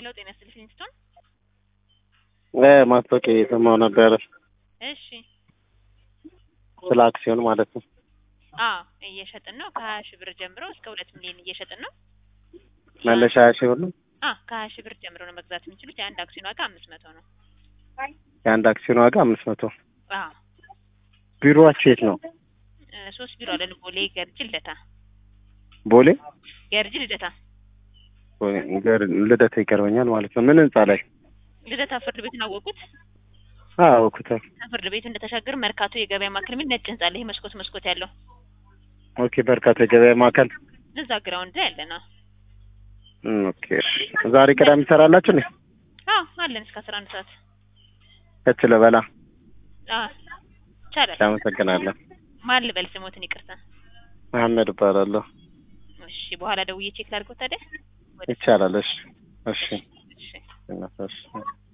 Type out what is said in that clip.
ሄሎ ጤና ይስጥልኝ ፊንስቶን። ማስታወቂያ እየሰማሁ ነበረ እሺ ስለ አክሲዮን ማለት ነው። አዎ እየሸጥን ነው። ከሀያ ሺህ ብር ጀምሮ እስከ ሁለት ሚሊዮን እየሸጥን ነው። መነሻ ሀያ ሺህ ብር ነው። አ ከሀያ ሺህ ብር ጀምሮ ነው መግዛት የሚችሉት። የአንድ አክሲዮን ዋጋ አምስት መቶ ነው። የአንድ አክሲዮን ዋጋ አምስት መቶ አዎ ቢሮዋችሁ የት ነው? እ ሶስት ቢሮ አለን። ቦሌ፣ ገርጂ፣ ልደታ። ቦሌ ገርጂ፣ ልደታ። ቦሌ፣ ገር- ልደታ ይቀርበኛል ማለት ነው። ምን ህንጻ ላይ? ልደታ ፍርድ ቤቱን አወቁት። አዎ ኩታ ፍርድ ቤቱ እንደተሻገር መርካቶ የገበያ ማዕከል የሚል ነጭ ህንጻ አለ። ይሄ መስኮት መስኮት ያለው ኦኬ። በርካታ የገበያ ማዕከል እዛ ግራውንድ ላይ አለ ነው። እም፣ ኦኬ። ዛሬ ቅዳሜ ትሰራላችሁ እንዴ? አዎ አለን እስከ አስራ አንድ ሰዓት። ከች ልበላ። አዎ ይቻላል። አመሰግናለሁ። ማን ልበል ስሞትን? ይቅርታ። መሐመድ እባላለሁ። እሺ በኋላ ደውዬ ቼክ ላድርገው ታዲያ። ወደ ይቻላል። እሺ፣ እሺ፣ እሺ እሺ።